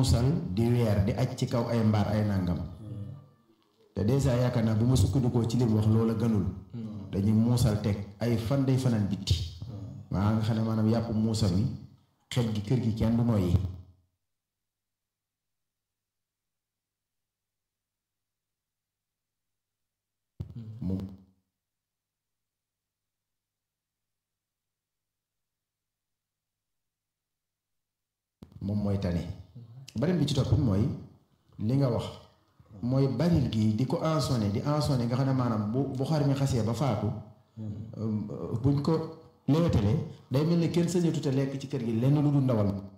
muusal di weer di aj ci kaw ay mbaar ay nàngam te dèjà yaakaar naa bu ma sukkandikoo ci li mu wax loola gënul dañuy muusal teg ay fan day fanaan bitti maa nga xam ne maanaam yàpp muusal wi xet gi kër gi kenn du noyyi moom moom mooy tane beneen bi ci topp mooy li nga wax mooy baril gi di ko ensonné di ensonné nga xam ne maanaam bu bu xar mi xasee ba faatu buñ ko lewetalee day mel ne kenn sañatu te lekk ci kër gi lenn lu dul ndawal